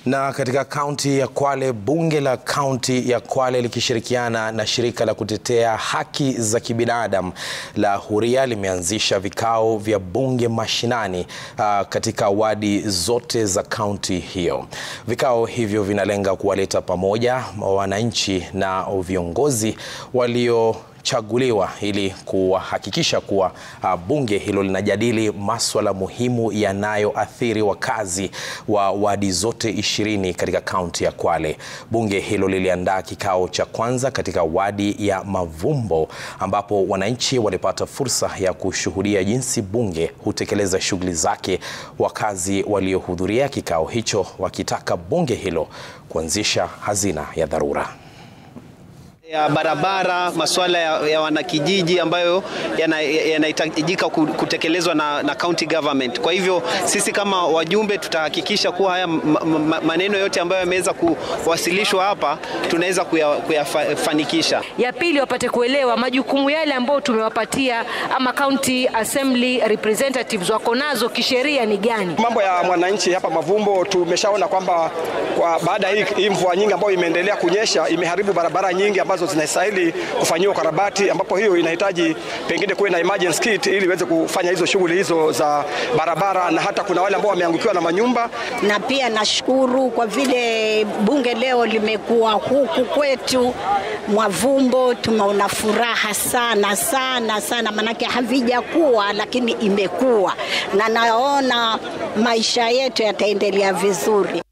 Na katika kaunti ya Kwale, bunge la kaunti ya Kwale likishirikiana na shirika la kutetea haki za kibinadamu la Huria limeanzisha vikao vya bunge mashinani uh, katika wadi zote za kaunti hiyo. Vikao hivyo vinalenga kuwaleta pamoja wananchi na viongozi walio chaguliwa ili kuhakikisha kuwa uh, bunge hilo linajadili maswala muhimu yanayoathiri wakazi wa wadi zote ishirini katika kaunti ya Kwale. Bunge hilo liliandaa kikao cha kwanza katika wadi ya Mavumbo ambapo wananchi walipata fursa ya kushuhudia jinsi bunge hutekeleza shughuli zake, wakazi waliohudhuria kikao hicho wakitaka bunge hilo kuanzisha hazina ya dharura ya barabara, masuala ya, ya wanakijiji ambayo yanahitajika yana kutekelezwa na, na county government. Kwa hivyo sisi kama wajumbe tutahakikisha kuwa haya maneno yote ambayo yameweza kuwasilishwa hapa tunaweza kuyafanikisha. Ya pili, wapate kuelewa majukumu yale ambayo tumewapatia ama county assembly representatives wako nazo kisheria ni gani. Mambo ya mwananchi hapa Mavumbo tumeshaona kwamba kwa baada ya hii mvua nyingi ambayo imeendelea kunyesha imeharibu barabara nyingi ambazo zinastahili kufanyiwa ukarabati, ambapo hiyo inahitaji pengine kuwe na emergency kit ili iweze kufanya hizo shughuli hizo za barabara, na hata kuna wale ambao wameangukiwa na manyumba. Na pia nashukuru kwa vile bunge leo limekuwa huku kwetu Mwavumbo, tumeona furaha sana sana sana, manake havijakuwa lakini imekuwa, na naona maisha yetu yataendelea vizuri.